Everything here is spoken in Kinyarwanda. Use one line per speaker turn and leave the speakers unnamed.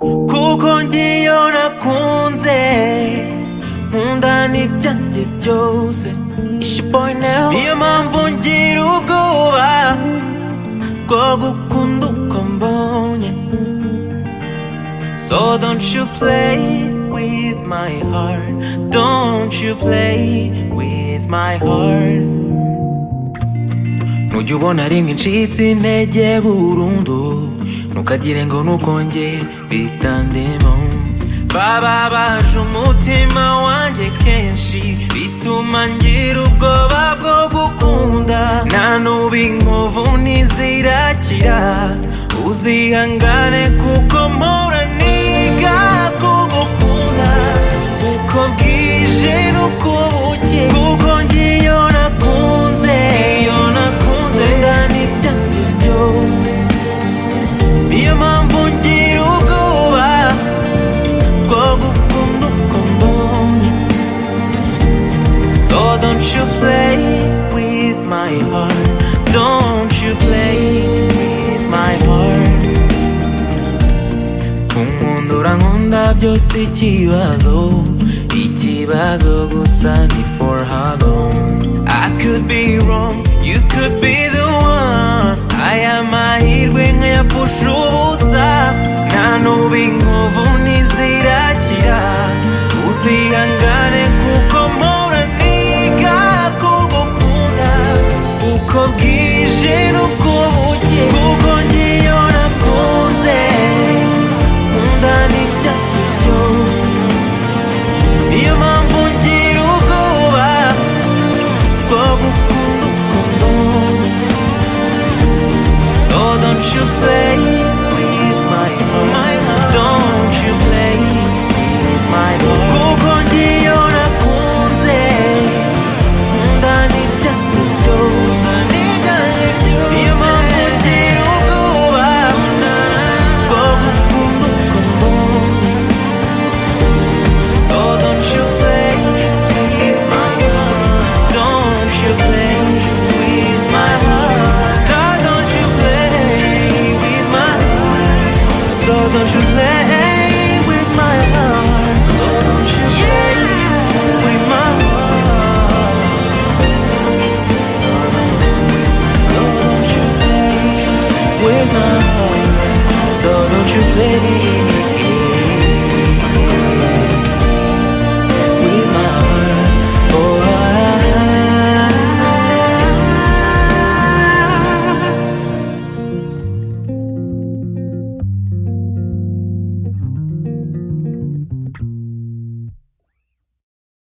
kuko ngiyo nakunze nkunda n'ibyanjye byose niyo mpamvu ngira ubwoba bwo gukunda uko mbonye So don't you play with my heart Don't you play with my heart Nujya ubona rimwe ncitse intege burundu Ntukagire ngo nukongere bitandemo Baba baje umutima wanjye kenshi Bituma ngira ubwoba bwo gukunda Nta nuba inkovu ntizirakira Uzihangane kuko mpora niga kugukunda Uko bwije nuko buke Kuko ngiyo nakunze Iyo nakunze Ndani byanjye byose Niyo mpamvu ngira ubwoba Bwo gukunda uko mbonye So don't you play with my heart Don't you play with my heart kunkundura nkunda byose ikibazo ikibazo gusa ni for how long I could be wrong you could be the one aya mahirwe nkayapfusha ubusa nta nuba inkovu ntizirakira uzihangane